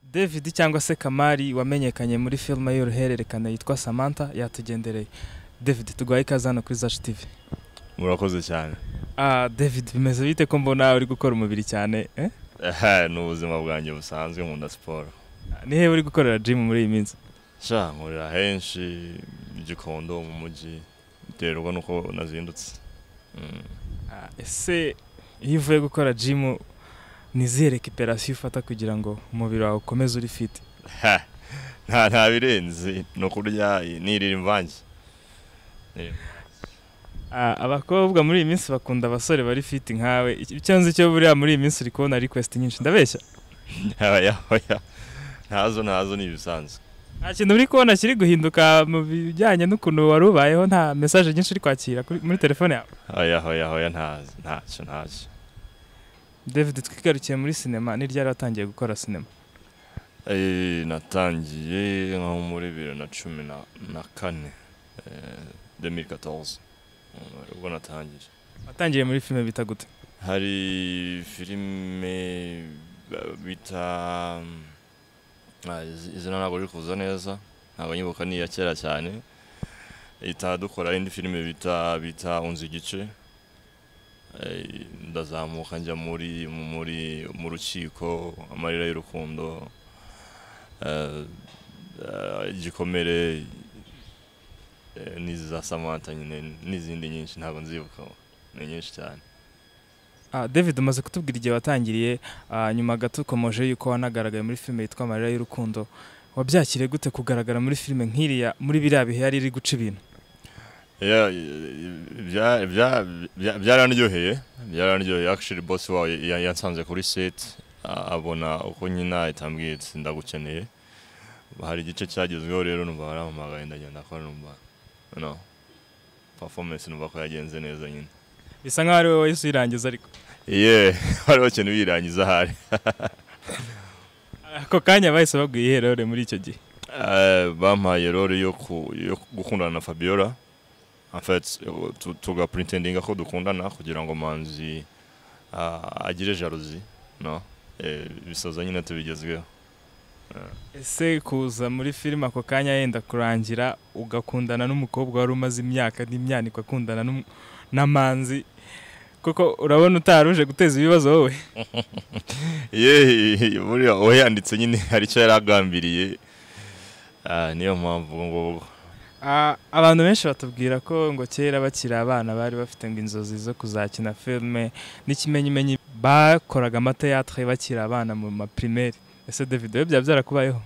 david cyangwa se kamari wamenyekanye muri filime y'uruhererekane yitwa samantha yatugendereye david tuguhaye ikaze hano kuri zacu tv murakoze cyane Ah, david bimeze bite ko mbona uri gukora umubiri cyane eh? Ehe, ni ubuzima bwanjye busanzwe nkunda siporo ni hehe uri gukorera gym muri iyi minsi sha nkorera henshi i gikondo mu mujyi biterwa n'uko nazindutse Mm. Ah, ese iyo uvuye gukora gym ni izihe rekiperasiyo ufata kugira ngo umubiri wawe ukomeze uri fit Ha, nta nta birenze ni ukurya nirira imvange Ah, abakobwa muri iyi minsi bakunda abasore bari fit nkawe Iki- icyo nzi cyo buriya muri iyi minsi uri kubona request nyinshi ndabeshya Oya, oya. ntazo ntazo ni ibisanzwe nta kintu uri kubona kiri guhinduka mu bijyanye n'ukuntu wari ubayeho nta message nyinshi uri kwakira kuri- muri telefone yawe Oya, oya, oya, ntazo ntacyo ntacyo david twigarukiye muri sinema ni ryari watangiye gukora sinema Eh, natangiye nko muri bibiri na cumi na na kane eh, 2014 Mm, ubwo natangije watangiye muri filime bita gute hari filime ba- bita mm, ah, iz- izina ntabwo riri kuza neza ntabwo nyibuka ni iya kera cyane ihita dukora indi filime bita bita unzi igice Eh, ndazamuka njya muri mu- muri mu rukiko amarira y'urukundo eh, eh, igikomere eh, n'iza samantha nyine n'izindi nyinshi ntabwo nzibuka ni nyinshi cyane Ah, david umaze kutubwira igihe watangiriye ah, nyuma gato ukomeje yuko wanagaragaye muri filime yitwa amarira y'urukundo wabyakiriye gute kugaragara muri filime nk'iriya muri biriya bihe yari iri guca ibintu Yeah, bya- bya- bya- byaranryoheye byaranryoheye actually boss wawe ya- yansanze kuri set a- abona uko nyina ahita ambwira ati ndagukeneye hari igice cyagezweho rero numva barampamagaye ndagenda ko numva no performance numva ko yagenze neza nyine bisa nkaho ari wowe wahise uyirangiza ariko yeah hariho ikintu birangiza ahari ako kanya bahise baguha iherere muri icyo gihe Eh, bampaye role yo ku- yo gukundana na Fabiola en fait tu- tuga pretendinga ko dukundana kugira ngo manzi ah, agire jalousie no Eh, bisoza nyine tubigezweho ese kuza muri filime ako kanya yenda kurangira ugakundana n'umukobwa wari umaze imyaka n'imyanikwa akundana n'umu- n'amanzi kuko urabona utari uje guteza ibibazo wowe ye buriya uwo yanditse nyine hari icyo yari agambiriye Ah, niyo mpamvu ubu ngubu Ah, abantu benshi batubwira ko ngo kera bakiri abana bari bafite ngo inzozi zo kuzakina filime n'ikimenyimenyi bakoraga amateyatre bakiri abana mu maprimeri ese david we byaba byarakubayeho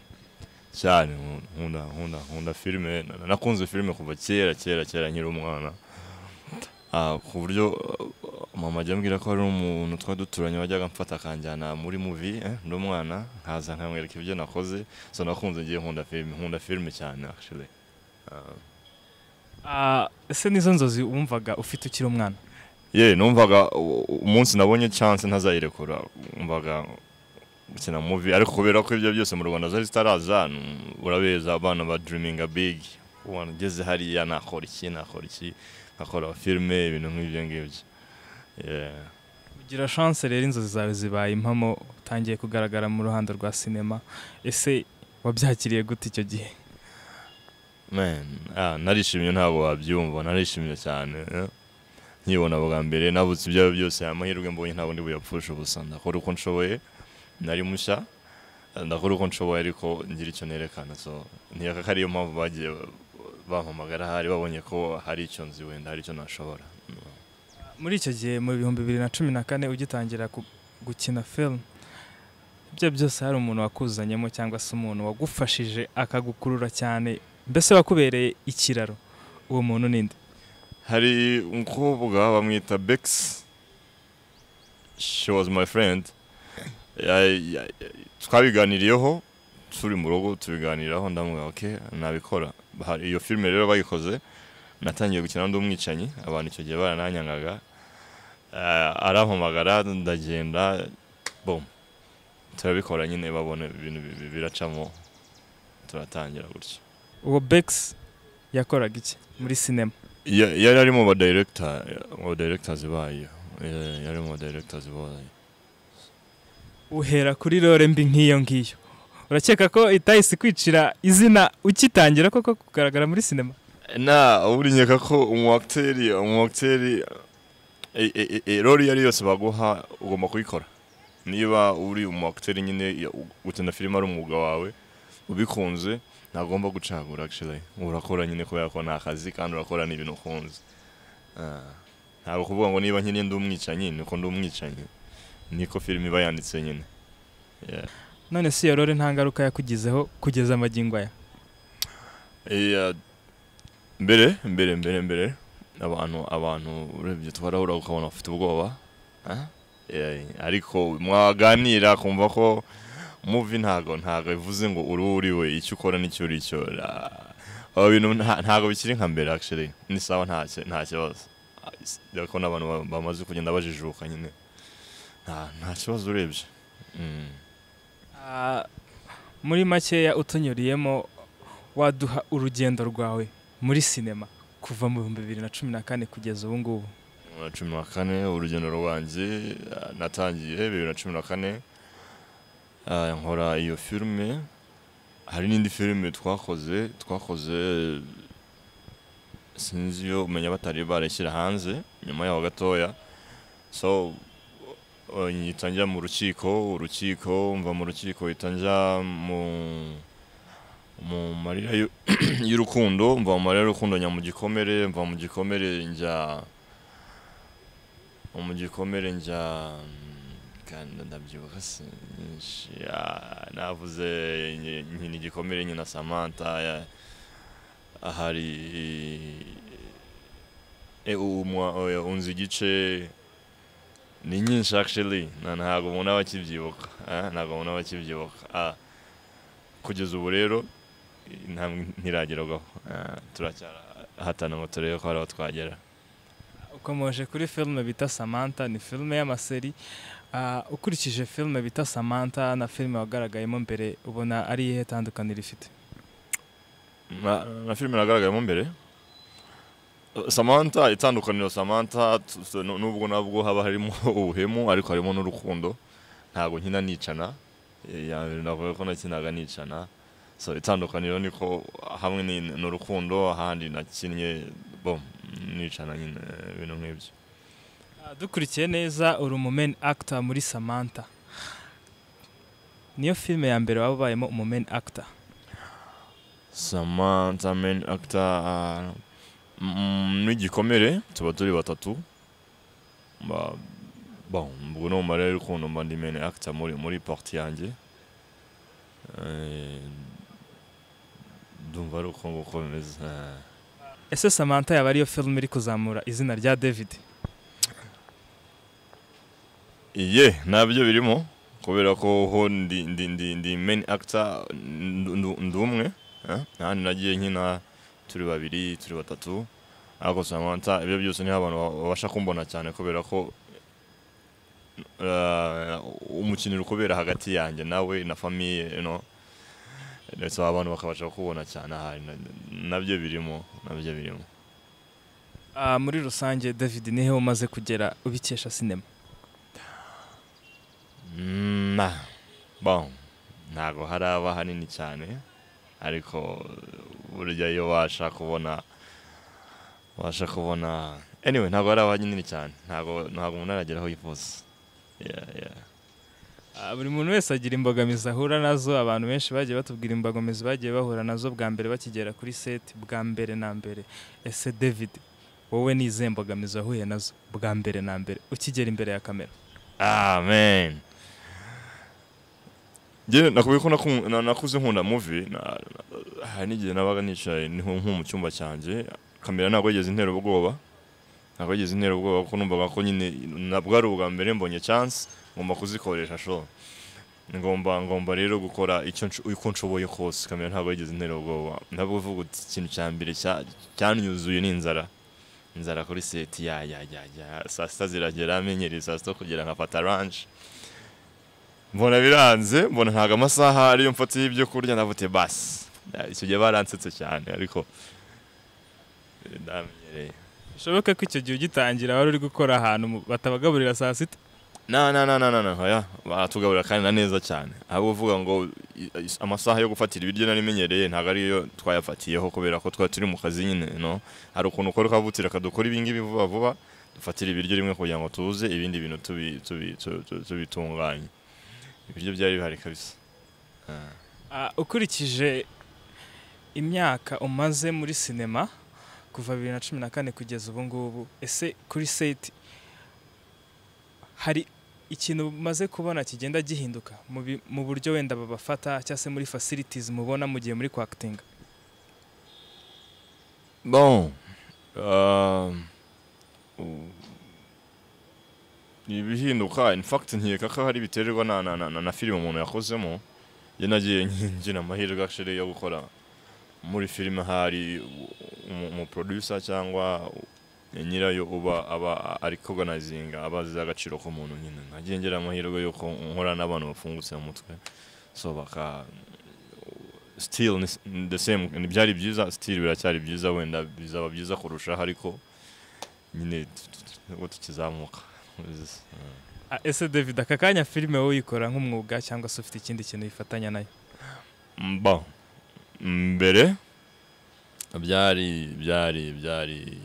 cyane nkunda nkunda nkunda filime Na- nakunze filime kuva kera kera kera nkiri umwana Ah, ku buryo uh, mama ajya ambwira ko hari umuntu twari duturanye wajyaga amfata akanjyana muri muvi ndi umwana nkaza nkamwereka ibyo nakoze so nakunze ngiye nkunda filime nkunda filime cyane actually Ah, Ah, ese nizo nzozi wumvaga ufite ukiri umwana ye numvaga u- u- umunsi nabonye chance ntazayirekura umvaga gukina muvi ariko kubera ko ibyo byose mu rwanda zari zitaraza n- urabeza abana ba dreaming big ubona ugeze hariya nakora iki nakora iki nkakora filime ibintu nk'ibyo ngibyo Yeah. ugira chance rero inzozi zawe zibaye impamo utangiye kugaragara mu ruhando rwa sinema ese wabyakiriye gute icyo gihe Man, ah, narishimye ntabwo wabyumva narishimye cyane eh. nkibona bwa mbere nabutse ibyawe byose amahirwe mbonye ntabwo ndi buyapfushe ubusa ndakora uko nshoboye nari mushya eh, ndakora uko nshoboye ariko ngira icyo nerekana so ntiyaka ko ariyo mpamvu bagiye bampamagara hari babonye ko hari icyo nzi wenda hari icyo nashobora muri icyo gihe mu bihumbi bibiri na cumi na kane ugitangira gu- gukina film ibyo byose hari umuntu wakuzanyemo cyangwa se umuntu wagufashije akagukurura cyane mbese wakubereye ikiraro uwo muntu ninde hari umukobwa bamwita bex she was my friend Ya- ya- twabiganiriyeho turi mu rugo tubiganiraho ndamubwira ok nabikora Hari- iyo filime rero bayikoze natangiye gukina n'undi umwicanyi abantu icyo gihe barananyangaga Eh, arampamagara ndagenda bom turabikora nyine babona ibintu bi- bi- biracamo turatangira gutyo uwo bex yakoraga iki muri sinema Ya- yari ari mu badiregita mu badiregitazi bayo Eh, yari mu badiregitazi bayo uhera kuri rore mbi nk'iyo ngiyo urakeka ko itahise kwicira izina ukitangira koko kugaragara muri sinema na ubu nkeka ko umuwakiteri umuwakiteri erori iyo ari yose baguha ugomba kuyikora niba uri umuwakiteri nyine gukina filime ari umwuga wawe ubikunze ntagomba gucagura akishirayi urakora nyine kubera ko nta kazi kandi urakora n'ibintu ukunze ntabwo kuvuga ngo niba nyine ndi umwicanyi ni uko ndi umwicanyi niko filime iba yanditse nyine none si iyo rero nta ngaruka yakugizeho kugeza amagingo aya mbere mbere mbere mbere abantu abantu urebye twarahura ukabona bafite ubwoba ariko mwaganira kumva ko muvi ntago ntago bivuze ngo uri uri we icyo ukora n'icyo uri cyo aba bintu ntago bikiri nka mbere actually ni sawa nta kibazo dore ko n'abantu bamaze kugenda bajijuka nyine nta kibazo urebye muri makeya utunyuriyemo waduha urugendo rwawe muri sinema kuva mu bihumbi bibiri na cumi na kane kugeza ubu ngubu na cumi na kane urugendo rwanjye natangiye bibiri na cumi na kane nkora iyo filime hari n'indi filime twakoze twakoze sinzi iyo umenya batari barashyira hanze nyuma yaho gatoya so uhita njya mu rukiko urukiko mva mu rukiko uhita njya mu mu marira y'urukundo mva mu marira y'urukundo njya mu gikomere mva mu gikomere njya mu gikomere njya kandi ndabyibuka navuze nyina igikomere nyina samantha hari unzi igice ni nyinshi actually ntabwo umuntu aba akibyibuka ntabwo umuntu aba akibyibuka kugeza ubu rero ntiragerwaho turacyahatana ngo turebe ko hari aho twagera ukomeje kuri filime bita samantha ni filime y'amaseri ukurikije filime bita samantha na filime wagaragayemo mbere ubona ari iyihe tandukaniro ifite na filime nagaragayemo mbere samantha itandukaniro samantha nubwo nabwo haba harimo ubuhemu ariko harimo n'urukundo ntabwo nkina nicana navuga ko nakinaga nicana so itandukaniro niko hamwe ni n'urukundo ahandi nakinnye bo nicana nyine ibintu nk'ibyo dukurikiye neza uri umumeni actor muri samantha niyo filime ya mbere waba ubayemo umumeni actor samantha meni actor n'igikomere tuba turi batatu ubwo ni umumaro y'urukundo mba ndi meni actor muri muri party yanjye ndumva ari uko nguko bimeze ese samantha yaba ariyo filime iri kuzamura izina rya david iye ntabyo birimo kubera ko ho ndi ndi ndi ndi meni actor ndi umwe ahandi nagiye nkina turi babiri turi batatu ariko samantha ibyo byose niho abantu babasha kumbona cyane kubera ko umukiniro ukubera hagati yanjye nawe na famiye ndetse abantu bakabasha kubona cyane ahari nabyo birimo nabyo birimo muri rusange david nihe umaze kugera ubikesha sinema ntabwo haraba hanini cyane ariko burya iyo ubasha kubona ubasha kubona anyway ntabwo haraba hanini cyane ntabwo umuntu arageraho yifuza buri muntu wese agira imbogamizi ahura nazo abantu benshi bagiye batubwira imbogamizi bagiye bahura nazo bwa mbere bakigera kuri seti bwa mbere na mbere ese david wowe ni izihe mbogamizi wahuye nazo bwa mbere na mbere ukigera imbere ya kamera amen nakubwiye ko nakuze nkunda muvi hari n'igihe nabaga nicaye nko mu cyumba cyanjye kamera ntabwo yigeze intera ubwoba ntabwo yigeze intera ubwoba kuko numvaga ko nyine nabwo ari ubwa mbere mbonye chance ngomba kuzikoresha sho ngomba ngomba rero gukora icyo uko nshoboye kose kamera ntabwo yigeze intera ubwoba ntabwo uvuga uti ikintu cya mbere cyanyuzuye ni inzara inzara kuri seti ya ya ya ya saa sita ziragera amenyereye saa sita kugira nkafata ranshi mbona biranze mbona ntabwo amasaha ariyo mfatiye ibyo kurya navute basi icyo gihe baransetse cyane ariko ndamenyereye bishoboke ko icyo gihe ugitangira wari uri gukora ahantu batabagaburira saa sita na na na na na na oya baratugaburira kandi na neza cyane ahubwo uvuga ngo i- i- amasaha yo gufatira ibiryo narimenyereye ntabwo ariyo twayafatiyeho kubera ko twari turi mu kazi nyine no hari ukuntu ukora ukavutira kadukora ibingibi vuba vuba dufatira ibiryo rimwe kugira ngo tuze ibindi bintu tubi- tubi- tu- tu- tubitunganye ibiryo byari bihari kabisa Ah. Ah, ukurikije imyaka umaze muri sinema kuva bibiri na cumi na kane kugeza ubu ngubu ese kuri seti hari ikintu umaze kubona kigenda gihinduka mu bi- mu buryo wenda babafata cyangwa se muri facilities mubona mu gihe muri kwakitinga Bon. Euh, ibihinduka in fact nkeka ko hari biterwa na, na, na, na, na filime umuntu yakozemo njye nagiye ngira amahirwe actually yo gukora muri filime hari umu- umuproducer cyangwa nyirayo uba aba ari koganizinga aba azi agaciro k'umuntu nyine nagiye ngira amahirwe y'uko nkora n'abantu bafungutse mu mutwe so baka still ni s- ni the same ni byari byiza still biracyari byiza wenda bizaba byiza kurushaho ariko nyine tu- tu- tu- nubwo tukizamuka Uzi. Ah, ese david aka kanya filime wowe uyikora nk'umwuga cyangwa se ufite ikindi kintu bifatanya nayo mba mbere byari byari byari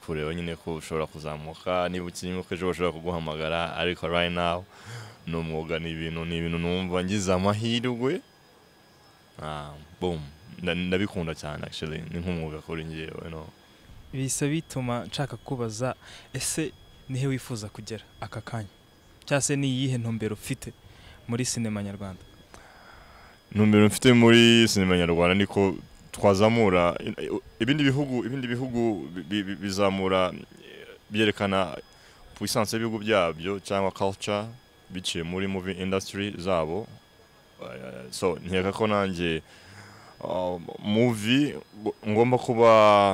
kureba nyine ko ushobora kuzamuka niba ukimuka ejo bashobora kuguhamagara ariko right now ni umwuga ni ibintu ni ibintu numva ngize amahirwe ah, boom Nda- ndabikunda cyane actually ni nk'umwuga kuri njyewe no bihise bituma nshaka kubaza ese nihe wifuza kugera aka kanya cyangwa se ni iyihe ntumbero ufite muri sinema nyarwanda ntumbero mfite muri sinema nyarwanda niko twazamura ibindi bihugu ibindi bihugu bi- bi- bizamura eh, byerekana puissance y'ibihugu byabyo cyangwa culture biciye muri movie industry zabo Eh, so nkeka ko nanjye uh, movie ngo- ngomba kuba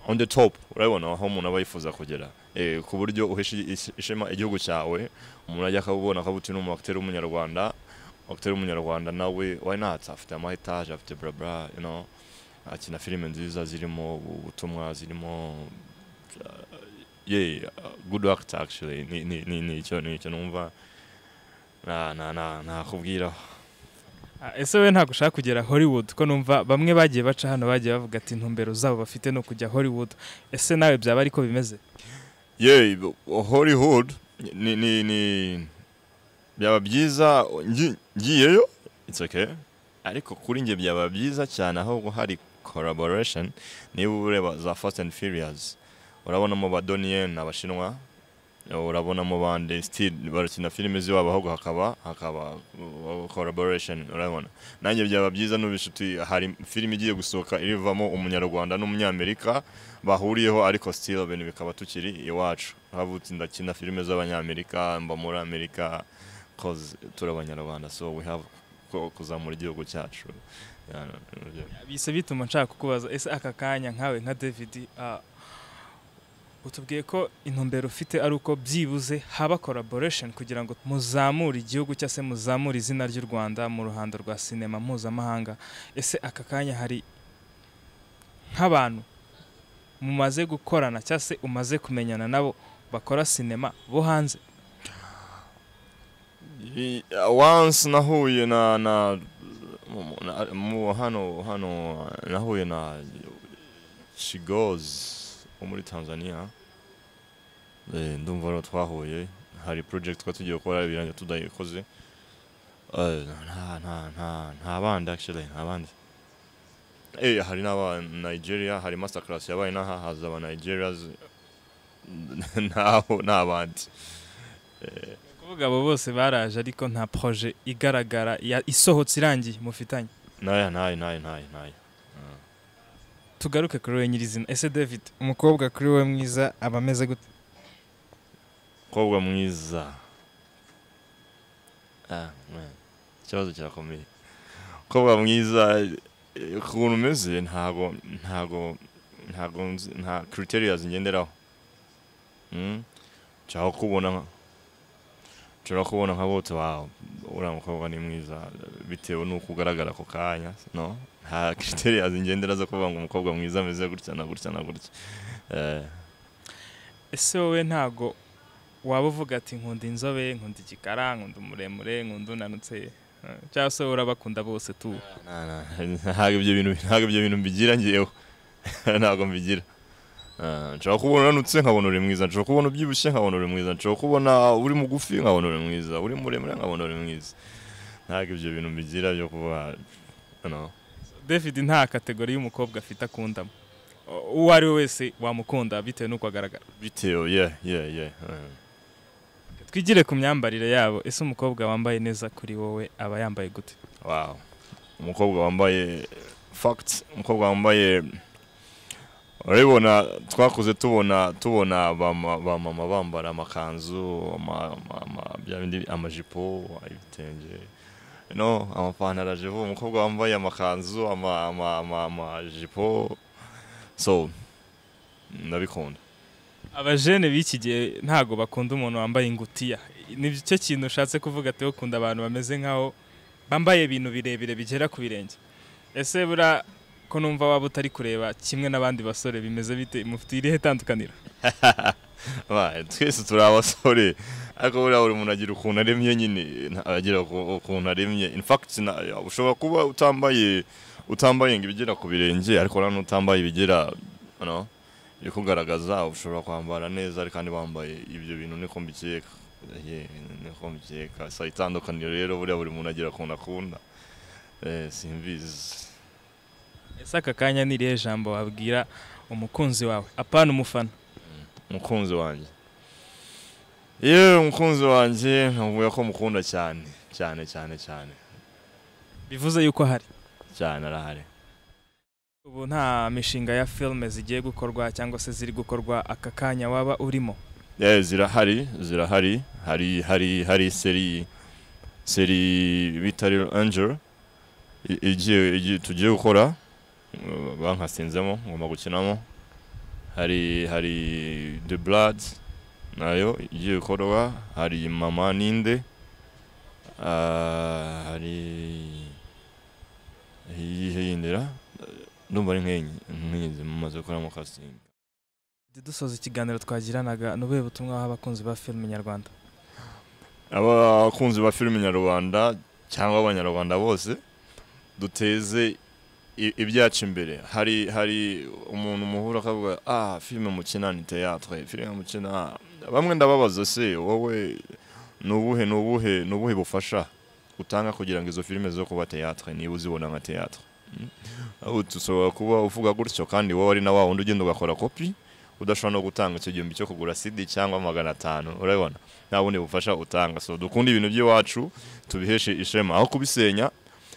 on the top urabona aho umuntu aba yifuza kugera Eh, ku buryo uhesha ish- ishema igihugu cyawe umuntu ajya akabubona akabuti n'umuakiteri w'umunyarwanda akitari umunyarwanda nawe why not afite amahitaje afite brabra you know akina filime nziza zirimo ubutumwa zirimo uh, yeah uh, good actor actually ni ni ni ni icyo ni icyo numva na na na nakubwira Ah, ese we ntabwo ushaka kugera hollywood ko numva bamwe bagiye baca hano bagiye bavuga ati intumbero zabo bafite no kujya hollywood ese nawe byaba ariko bimeze yeah b- hollywood ni ni ni byaba byiza ngi- ngiyeyo it's okay ariko kuri njye byaba byiza cyane aho hari collaboration niba ureba za fast and furious urabonamo ba donien abashinwa urabonamo bande still barakina filime ziwabo ahubwo hakaba hakaba uh, collaboration urabona nanjye byaba byiza n'ubishuti hari filime igiye gusohoka irivamo umunyarwanda n'umunyamerika bahuriyeho ariko still ibintu bikaba tukiri iwacu havutse ndakina filime z'abanyamerika mba muri amerika cause turi abanyarwanda so we have ko kuzamura igihugu cyacu Yeah, no, no, yeah. bise bituma nshaka kukubaza ese aka kanya nkawe nka david ah, utubwiye ko intumbero ufite ari uko byibuze haba collaboration kugira ngo muzamure igihugu cyangwa se muzamure izina ry'u rwanda mu ruhando rwa sinema mpuzamahanga ese aka kanya hari nk'abantu mumaze gukorana cyangwa se umaze kumenyana nabo bakora sinema bo hanze I- once nahuye na na mu- na- mu hano hano nahuye na Shigoz wo muri Tanzania Eh, ndumva rero twahuye hari project twa tugiye gukora birangira tudayikoze Eh, nta nta nta nta bandi actually nta bandi eh hari n'aba Nigeria hari masterclass yabaye n'aha haza aba Nigerians ntaho n'abandi eh, kuvuga abo bose baraje ariko nta projet igaragara ya- isohotse irangiye mufitanye nayo nayo nayo nayo nayo tugaruke kuri wowe nyirizina ese david umukobwa kuri wowe mwiza aba ameze gute mukobwa mwiza Ah, man. ikibazo kirakomeye mukobwa mwiza eh, ukuntu umeze ntago ntago ntago nzi- nta criteria ngenderaho Mm. nshaka kubona nka- nshobora kubona nka bote wawe uriya mukobwa ni mwiza bitewe n'uko ugaragara ako kanya no nta criteria ngendera zo kuvuga ngo umukobwa mwiza ameze gutya na gutya na gutya Eh, ese wowe ntago waba uvuga ati nkunda inzobe nkunda igikara nkunda umuremure nkunda unanutse eh, cyangwa se urabakunda bose tu Nta- nta- ntabwo ibyo bintu ntabwo ibyo bintu mbigira ngewe ntabwo mbigira Ah, nshobora kubona unanutse nkabona uri mwiza nshobora kubona ubyibushye nkabona uri mwiza nshobora kubona uri mugufi nkabona uri mwiza uri muremure nkabona uri mwiza ntabwo ibyo bintu mbigira byo kuba no. david nta kategori y'umukobwa afite akundamo O- uwo ari we wese wamukunda bitewe n'uko agaragara bitewe yeah yeah yeah Ah. twigire ku myambarire yabo ese umukobwa wambaye neza kuri wowe aba yambaye gute Wow. Umukobwa wambaye fact, umukobwa wambaye urabibona twakuze tubona tubona abama- abamama bambara amakanzu ama- ama- ama- bya bindi- amajipo ibitenge no amapantaro aje vuba umukobwa wambaye amakanzu ama- ama- ama- amajipo so ndabikunda abajene b'iki gihe ntago bakunda umuntu wambaye ingutiya ni cyo kintu ushatse kuvuga ati bakunda abantu bameze nk'aho bambaye ibintu birebire bigera ku birenge ese buriya ko numva waba utari kureba kimwe n'abandi basore bimeze bite mufite irihe tandukaniro Ba, twese turi abasore ariko buriya buri muntu agira ukuntu aremye nyine nta- agira uku- ukuntu aremye in fact na- ya, ushobora kuba utambaye utambaye ngo ibigera ku birenge ariko na none utambaye ibigera you know, ibikugaragaza ushobora kwambara neza ariko kandi wambaye ibyo bintu niko mbikeka Yeah, niko mbikeka sa itandukaniro rero buriya buri muntu agira ukuntu akunda Eh, simbizi ese aka kanya ni irihe jambo wabwira umukunzi wawe apana umufana umukunzi wanjye yewe umukunzi wanjye nkavuga ko mukunda cyane cyane cyane cyane bivuze yuko hari cyane arahari ubu nta mishinga ya filime zigiye gukorwa cyangwa se ziri gukorwa aka kanya waba urimo Eh, zirahari zirahari hari hari hari seri seri bita Little Angel i- igiye igiye- tugiye gukora eh, bankasinzemo ngomba gukinamo hari hari The Blood nayo igiye gukorwa hari Mama Ninde ah, hari iyihe yindira ndumva ari nk'enye nk'inyizi mumaze gukoramo casting dusoza ikiganiro twagiranaga ni ubuhe butumwa waha abakunzi ba filime nyarwanda abakunzi ba filime nyarwanda cyangwa abanyarwanda bose duteze i- ibyacu imbere hari hari umuntu muhura akavuga ah filime mukina ni teyatwe filime mukina bamwe ndababaza se wowe ni ubuhe ni ubuhe ni ubuhe bufasha utanga kugira ngo izo filime zo kuba teyatwe niba uzibona nka teyatwe Mm. ahubwo dushobora kuba uvuga gutyo kandi wowe ari na wa wundi ugenda ugakora kopi udashobora no gutanga icyo gihumbi cyo kugura sidi cyangwa magana atanu urabibona nta bundi bufasha utanga so dukunda ibintu by'iwacu tubiheshe ishema aho kubisenya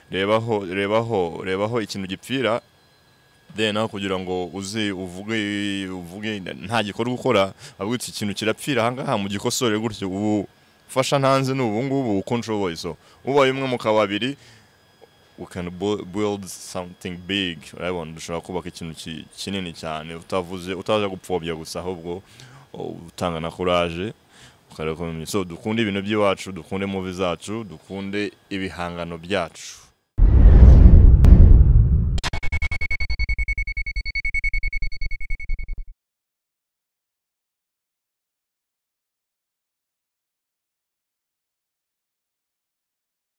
rebaho rebaho rebaho ikintu gipfira then aho kugira ngo uze uvuge uvuge nta gikorwa ukora ahubwo iki kintu kirapfira ahangaha mu gikosore gutyo ubu fasha ntanze ni ubu ngubu uko nshoboye so ubaye umwe mu kababiri we can bu- build something big urabibona dushobora kubaka ikintu ki- kinini cyane utavuze utaza gupfobya gusa ahubwo utanga na courage ukareka ubumenyi so dukunde ibintu by'iwacu dukunde muvi zacu dukunde ibihangano byacu